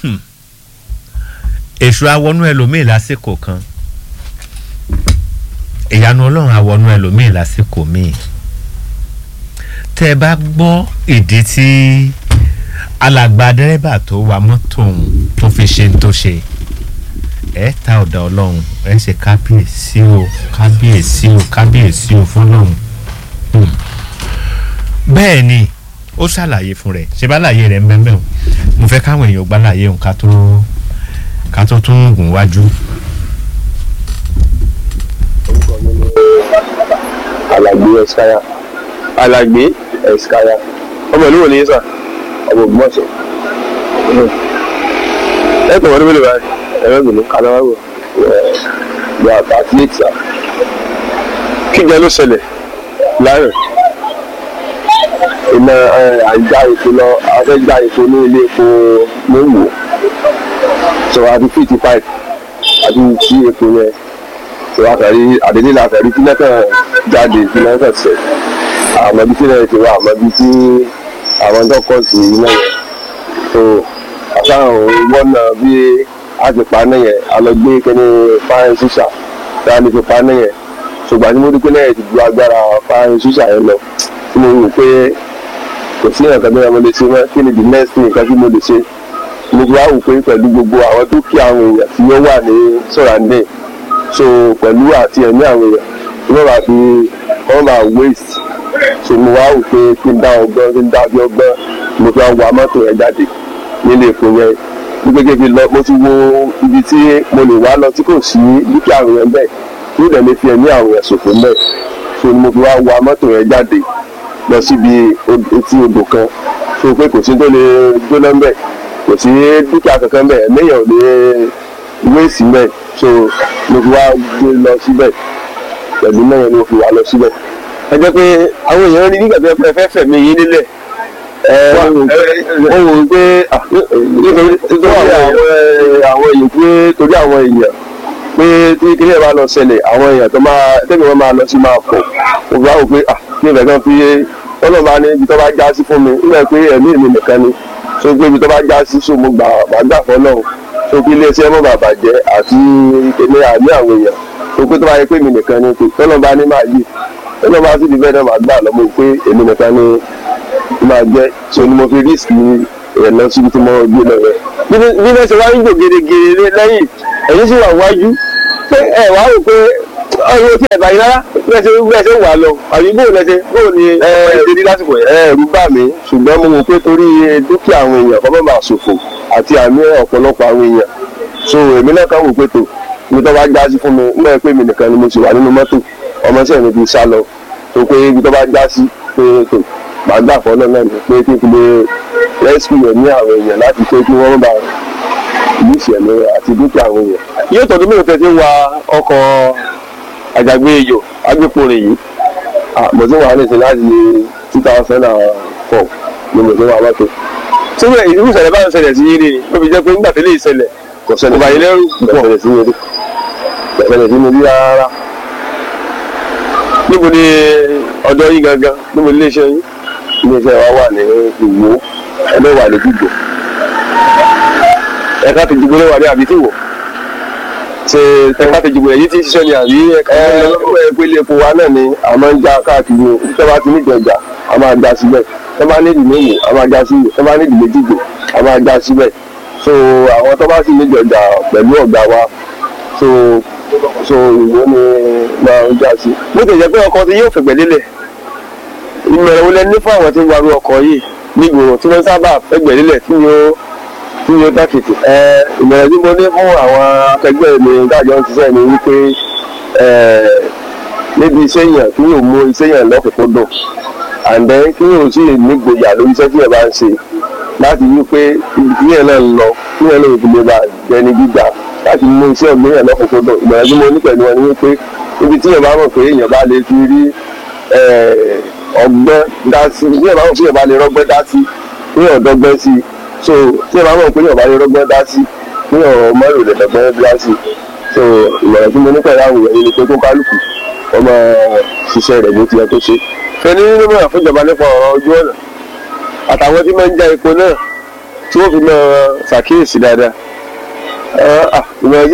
èṣù awọnú ẹlòmíì lásìkò kan ìyanu ọlọ́run awọnú ẹlòmíì lásìkò míì tẹ́ ẹ bá gbọ́ ìdí tí alàgbà dẹ́rẹ́bà tó wa mọ́tò òun tó fi ṣe tó ṣe ẹ ta ọ̀dà ọlọ́run ẹ ṣe kábíyèsí o kábíyèsí o kábíyèsí o fọlọ́run Hmm. bẹ́ẹ̀ ni ó ṣàlàyé fún rẹ̀ ṣe bá láàyè rẹ̀ ń bẹ́ẹ̀ bẹ́ẹ̀ o mo fẹ́ káwọn èèyàn gbá láàyè òun ká tó ká tó tún gùn wájú. alàgbé ẹ̀skáyà alàgbé ẹ̀skáyà ọmọ ìlú wo ni yín sà ọmọ ògbómọ̀ṣọ́ ẹ tọ̀ wọ́n ní mélòó báyìí ẹ̀rọ ìgbìmọ̀ kanáwó ní àtàtìlẹ́tì sà kíjẹ ló ṣẹlẹ̀ láàrin iná àìjá ètò lọ afẹ́já ètò ní ilé epo mọ́wò sọ àti fifty five àti tí epo yẹn sọ àtàrí àdéhùn látàrí tí lẹ́kàn jáde tí lẹ́kàn sẹ̀ àmọ́ bí tí lẹ́yìn ti wá àmọ́ bí tí àwọn tó kọ́ sí iná yẹn so àtàwọn wọ́nà bí a ti pa náà yẹn a lọ gbé kẹ́ni fáyín ṣíṣà tí a lè fi pa náà yẹn ṣùgbọ́n tí mo rí pé náà ti ju agbára fáyín ṣíṣà yẹn lọ tí mo rò pé kò sí nǹkan tó yẹ mo lè ṣe mọ́ kí ni the next thing nǹkan tí mo lè ṣe mo ti wá wò pé pẹ̀lú gbogbo àwọn dúkìá àwọn èèyàn tí ó wà ní sọ̀ràndé so pẹ̀lú àti ẹ̀mí àwọn èèyàn tí wọ́n bá fi wọ́n máa waste so mo wá wò pé kí n dá ọgbọ́n kí n dá bí ọgbọ́n mo fi wá wa mọ́tò yẹn jáde nílé èkó yẹn ní gẹ́gẹ́ bí lọ mo ti wo ibi tí mo lè wá lọ tí kò sí dúkìá àwọn èèyàn bẹ́ẹ̀ tí ó dẹ̀ lè fi ẹ̀mí àwọn èèyàn ṣòfò mẹ́ẹ̀ so ni mo fi wá wa mọ́tò yẹn jáde lọ síbi etí odò kan so pé kò sí tó lè jóná mbẹ kò sí dúkìá kankan mbẹ ẹlẹ́yìn ò lè wéèsì mbẹ so mo fi wá gbé lọ síbẹ̀ pẹ̀lú mẹ́rin ni mo fi wá lọ síbẹ̀. ẹ jẹ́ pé àwọn èèyàn rí nígbà tó yẹ pé ẹ fẹ́ fẹ̀mí yín nílẹ̀ ẹ wọ́n wò ó pé nítorí àwọn èèyàn pé torí àwọn èèyàn pé tí kíní ẹ̀ bá lọ ṣẹlẹ̀ àwọn èèyàn tó máa tẹ́mi wọn máa lọ sí máa pọ̀ mo fi wá wò pé ah ní ìfẹ́ kan fi ọlọ́run bá ní ibi tó bá já sí fún mi nígbà pé ẹ̀mí mi nìkan ni so pé ibi tó bá já sí so mo gbà má gbà fọ́ náà so pé iléeṣẹ́ mọ́ bàbà jẹ́ àti èmi àmì àwọn èèyàn so pé tó bá yẹ pé mi nìkan ni pé tọ́lọ́ bá ní máa yí tọ́lọ́ bá sì di bẹ́ẹ̀ náà máa gbà lọ́mọ pé èmi nìkan ni máa jẹ́ so ni mo fi risk ẹ̀ lọ síbi tí mo gbé lọ rẹ̀. bí wọ́n ṣe wá ń gbò gèrègèrè lẹ́yìn ẹ̀yìn sì wà wájú pé ẹ̀ wá rò pé ọyọ tí ẹ bá yín rárá bẹ́ẹ̀ ṣe bẹ́ẹ̀ ṣe wà lọ àbí bóun lẹsẹ bóun ni ẹ ṣe ní lásìkò yẹn. ẹ ẹ̀rù bà mí ṣùgbọ́n mo mọ̀ pé torí dúkìá àwọn èèyàn kọ́ bá máa ṣòfò àti àmì ọ̀pọ̀lọpọ̀ àwọn èèyàn so èmi náà kàn wò pé tó ibi tó bá já sí fún mi nígbà pé mi nìkan ni mo sì wà nínú mọ́tò ọmọ sí ẹ̀mí fi sá lọ tó pé ibi tó bá já sí pé tó màá gbà fọ́ náà ní pé kí n fi lè rescue ẹ̀mí àwọn èèyàn láti pé kí wọ́n bá ìlú ìṣẹ̀lẹ̀ àti dúkìá àwọn èèyàn. yóò tọ́jú mélòó tẹ́ ti ń wa ọkọ̀ àjàgbé ejò agbéporin yìí mo ti wà nísìnyí láti two thousand and four ni mo ti wà mọ́tò. síbẹ̀ irú ìṣẹ̀lẹ̀ bá ń ṣẹlẹ̀ sí yín ni ó fi jẹ́ pé nígbà tẹ́lẹ̀ ìṣẹ̀lẹ̀ kò ṣẹlẹ̀ báyìí lẹ́rù púpọ̀ ṣẹlẹ̀ sí mi rí ṣẹlẹ̀ sí mi rí rárá. níbo ni ọ̀dọ̀ yín gangan níbo ni iléeṣẹ́ yín iléeṣẹ́ wa wà ní ìwó ẹgbẹ́ wà ní gbígbó ẹ̀ka ti dìgbò lẹ́wà ní àbí tí wò ṣe ẹ̀ka ti dìgbò èyí tí ń ṣiṣẹ́ ni àbí ẹ̀ka ẹ̀ka ìpele epo wa náà ni a máa ń já káàkiri o tó bá ti ní ìjọjà a máa já síbẹ̀ tó bá ní ìdílé mò a máa já síbẹ̀ tó bá ní ìdílé dìgbò a máa já síbẹ̀ so àwọn tó bá sì ní ìjọjà pẹ̀lú ọ̀gá wa so so ìwé ni máa ń já sí. bó ti jẹ́ pé ọkọ̀ tí yóò fẹ̀gbẹ́ lélẹ̀ ìmọ̀ràn wo lẹ ní fún àwọn tí ń warú ọkọ̀ yìí nígboro tí wọ́n sábà fẹ̀gbẹ́ lélẹ̀ tí yóò tí yóò dákìtì. ẹ ìmọ̀ràn tí mo ní fún àwọn akẹgbẹ́ mi dájọ́ ń ṣiṣẹ́ ni wípé níbi iṣẹ́ yẹn kí yóò mú iṣẹ́ yẹn lọ́kùnkúndùn and then kí yóò sì nígboyà lórí iṣẹ́ tí yẹn bá ń ṣe láti wí pé ibi tí yẹn náà ń lọ kí yẹn náà fi lè bá jẹni gbígbà láti mú iṣẹ́ ọ̀gbìn yẹn lọ́kùnkúndùn ìmọ̀ràn tí mo ní pẹ̀lú wọn ni wípé ibi tí yẹn bá mọ̀ pé èèyàn bá lè fi rí ọgbọ́n dá sí bí yẹn bá mọ̀ pé èèyàn bá lè rọ́gbọ́n dá sí kí yẹn ọ̀dọ́gbọ́n sí so tí ẹ bá mọ̀ pé yọ̀ọ̀bá lè rọ́gbọ́n dá sí ní ọ̀rọ̀ mọ́rò lè dọ̀gbọ́n dá sí so ìmọ̀ràn tí mo ní pẹ̀lú àwọn èèyàn ni pé kó kálukú ọmọ ṣiṣẹ́ rẹ̀ bó ti yẹ kó ṣe. fẹ́ni nínú mọ̀ràn fún ìjọba nípa ọ̀rọ̀ ojú ọ̀nà àtàwọn tí máa ń já epo náà tí wọ́n fi máa ṣàkíyèsí dáadáa ìmọ̀